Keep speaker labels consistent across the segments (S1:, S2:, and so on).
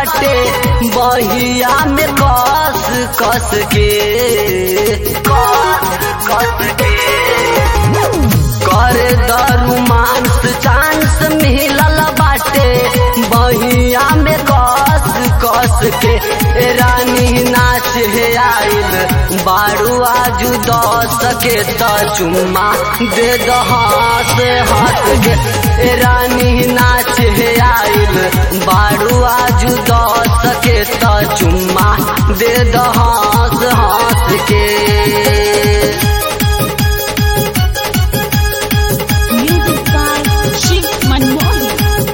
S1: बाटे बहिया में कस कस के कस कस के कर दरू मांस चांस मिलल बाटे बहिया में कस कस के ए रानी नाच हे आइल बारू आजू दस के त चुम्मा दे दहास हाथ के ए रानी नाच हे आइल बारू आजू दस के त चुम्मा दे दहास हाथ के
S2: Music by Shiv Manmohan.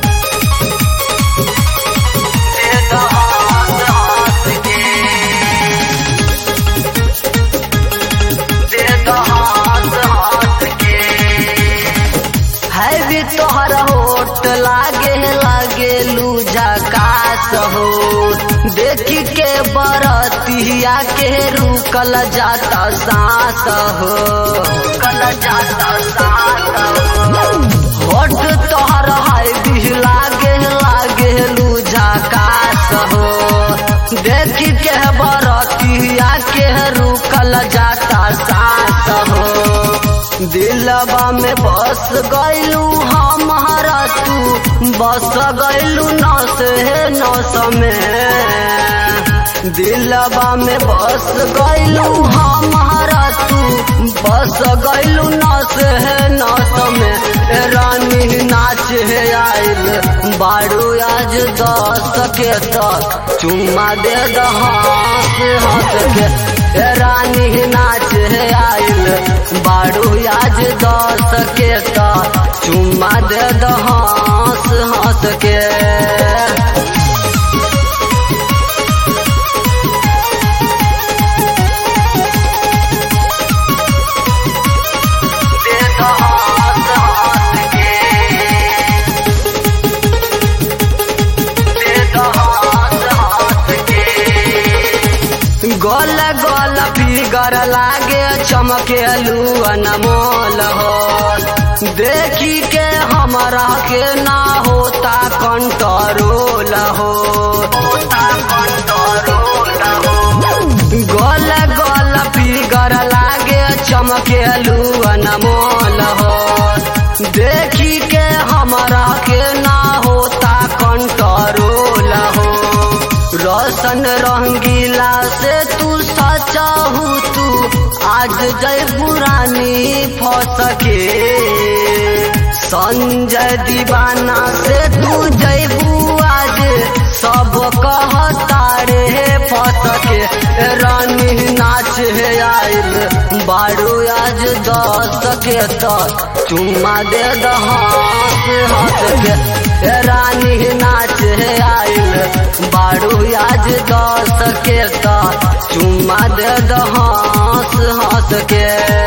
S1: है भी तोहर होट लागे लागे लूजा कास हो देखी के बरतिया के रुकल जाता सांस हो रुकल जाता सांस हो होट तोहर है भी लागे लागे लूजा कास हो देखी के बरतिया के रुकल जाता सांस हो दिलवा में बस गैलू हमारा तू बस गैलू नस है नस में दिलवा में बस गैलू हमारा तू बस गैलू नस है नस में ए रानी नाच है आइल बारू आज दस के तक चुम्मा दे दहास हंस के ए रानी नाच है आइल बारू आज दस के तक चुम्मा दे दहास हंस के दे दहास हंस के दे दहास हंस के गोल गोल फिगर लागे चमकेलू अनमोल हो देखी के हमरा के ना होता कंट्रोल हो होता कंट्रोल हो गोल गोल फिगर लागे चमकेलू अनमोल हो देखी के हमरा के ना होता कंट्रोल हो रोशन रंगीला से तू सचाहू तू आज जय पुरानी फसके संजय दीवाना से तू जयबू आज सब कहता रे फसके रानी नाच है आइल बारू आज दस के तक चुम्मा दे दहास हंस के ए रानी नाच है आइल बारू आज दस के तक चुम्मा दे दहास हंस के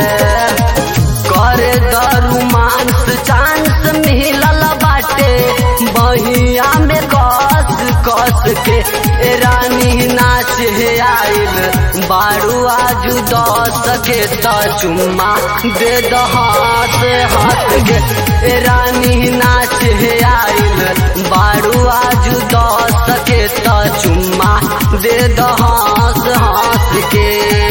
S1: करे दरू मांस चांस मिलल बाटे बहिया में कस कस के ए रानी नाच है आइल बारू आजू दस के त चुम्मा दे दहास हाथ के ए रानी नाच है आइल बारू आजू दस के त चुम्मा दे दहास हाथ के